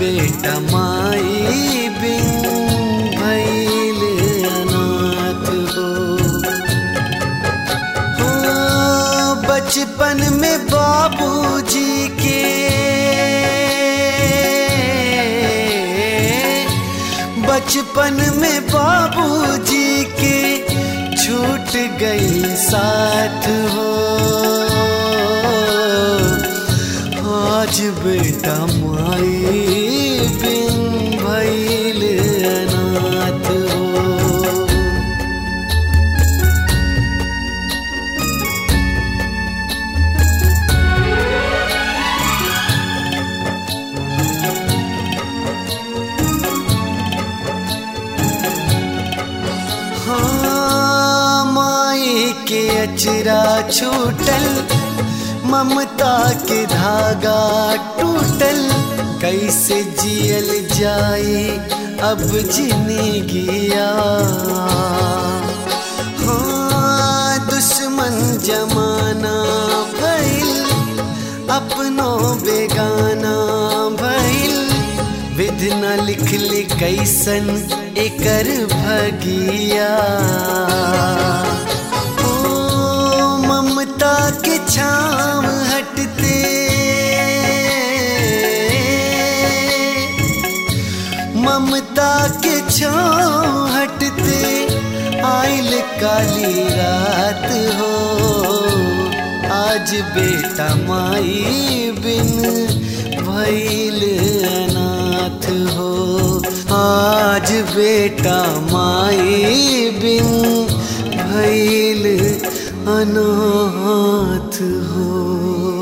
बेटा माई बिन भैल अनाथ हो हो बचपन में बाबूजी के बचपन में बाबूजी के छूट गई साथ हो आज बेटा माई बिन भैल अनाथ हो हाँ माई के अचरा छूटल ममता के धागा टूटल कैसे जियल जाए अब जिंदगिया हाँ दुश्मन जमाना भइल अपनों बेगाना भइल विधि न लिखली कैसन एकर भगिया ओ ममता के छाव हटते ममता के छाव हटते आइल काली रात हो आज बेटा माई बिन भैल अनाथ हो आज बेटा माई बिन भैल अनाथ हो